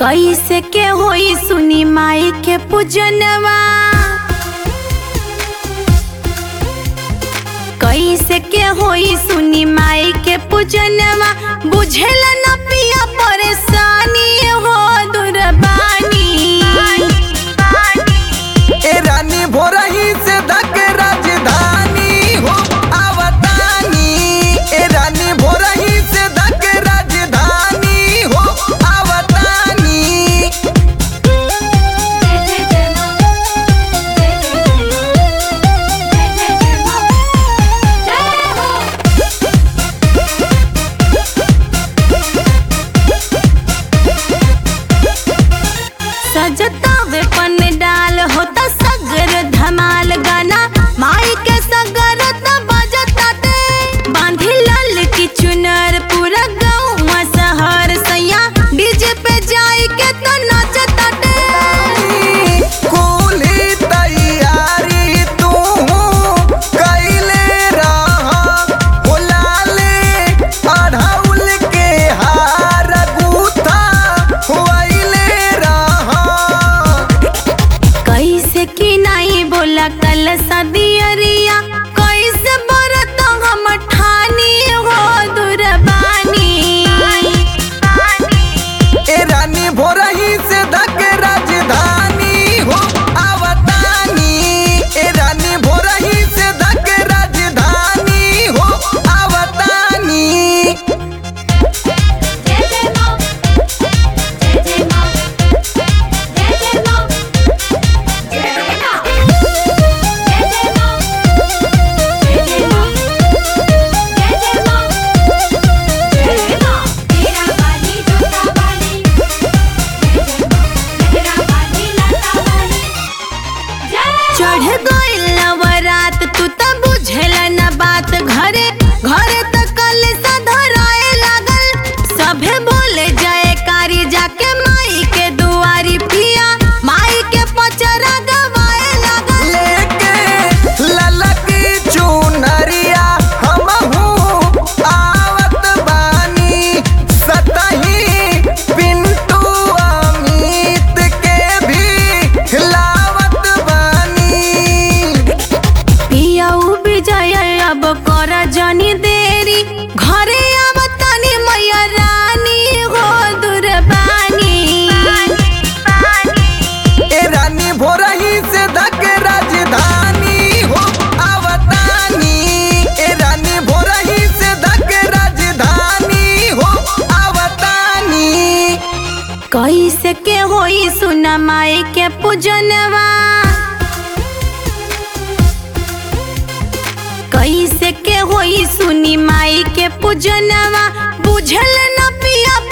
कैसे के होई सुनी माई के पूजनवा कैसे के होई सुनी माई के पूजनवा बुझेला न पिया परेशानी हो दुर्बानी ए रानी भोरही से धक राजधानी हो आवतानी ए रानी भोरही से धक राजधानी हो आवतानी सजता वे पन डाल होता सगर धमाल गाना माई के सगर त बजता ते बांधी लाल की चुनर पूरा गाँव शहर सैया डीजे पे जाई के तो नाचता ते कुली तैयारी तू कैले रहा हो लाले अढ़ौल के हार गूथा हुआइले रहा कैसे की नहीं बोला कल सदियरिया कैसे बरत हम ठानी हो दुर्बानी ए रानी भोरही से धक राजधानी हो आवतानी ए रानी भोरही से धक राजधानी हो आवतानी चढ़ गइल नवरात तू त बुझेल न बात घरे घरे त कल सा धराए लागल सभे बोले जय कारी जाके माई के दुआरी पिया माई के पचरा गवाए लागल लेके ललक चुनरिया हमहू आवत बानी सतही पिंटू अमित के भी लावत बानी पियाऊ विजय अब कर जनी देरी घरे आवतानी मैया रानी हो दुर्बानी ए रानी भोरही से धक राजधानी हो आवतानी ए रानी भोरही से धक राजधानी हो आवतानी कैसे के होई सुना माई के पूजनवा कैसे के होई सुनी माई के पूजनवा बुझल न पिया